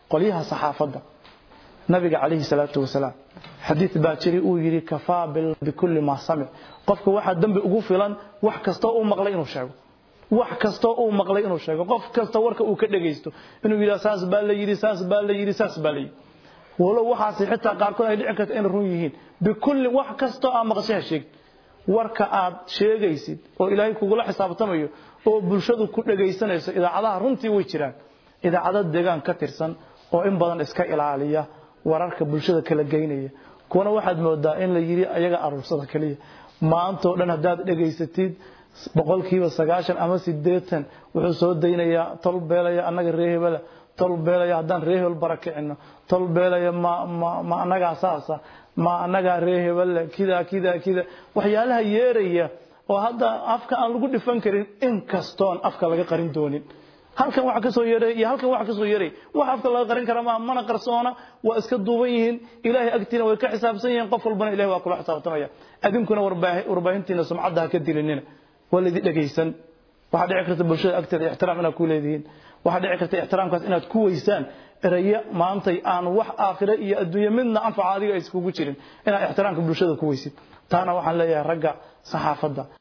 qolyaha saxaafadda nabiga calayhi salaatu wasalaam xadiid baa jiri uu yidhi kafaa bikulli maa samic qofka waxaa dembi ugu filan wax kastoo uu maqlay inuu sheego wax kastoo uu maqlay inuu sheego qof kasta warka uu ka dhegaysto inuu yidhaha saas baa la yidhi saas baa la yidhi saas baa la yidhi walow waxaasi xitaa qaarkood ay dhici karta inay run yihiin bikulli wax kastoo aad maqashay ha sheegin warka aad sheegaysid oo ilaahay kugula xisaabtamayo oo bulshadu ku dhegaysanayso idaacadaha runtii way jiraan idaacado deegaan ka tirsan oo in badan iska ilaaliya wararka bulshada kala geynaya kuwana waxaad moodaa in la yidhi ayaga aruursada keliya maantoo dhan haddaad dhegaysatid boqolkiiba sagaashan ama sideetan wuxuu soo daynayaa tol beelaya annaga ree hebela tol beelaya haddaan ree hebel barakicino tol beelaya ma ma ma annagaa saasa ma annagaa ree hebelle kida kida kida waxyaalaha yeeraya oo hadda afka aan lagu dhifan karin inkastoon afka laga qarin doonin halkan waxa ka soo yeeray iyo halkan waxa ka soo yeeray wax afka laga qarin kara ma mana qarsoona waa iska duuban yihiin ilaahay agtiina way ka xisaabsan yihiin qof walbana ilaahay waa kula xisaabtamaya adinkuna warbaahintiina sumcadda ha ka dilinina waa laydin dhegaysan waxaa dhici karta bulshada agteeda ixtiraam inaad ku leedihiin waxaa dhici karta ixtiraamkaas inaad ku weysaan erayo maantay aan wax aakhire iyo adduunye midna anfaca adiga ay iskugu jirin inaad ixtiraamka bulshada ku weysid taana waxaan leeyahay ragga saxaafadda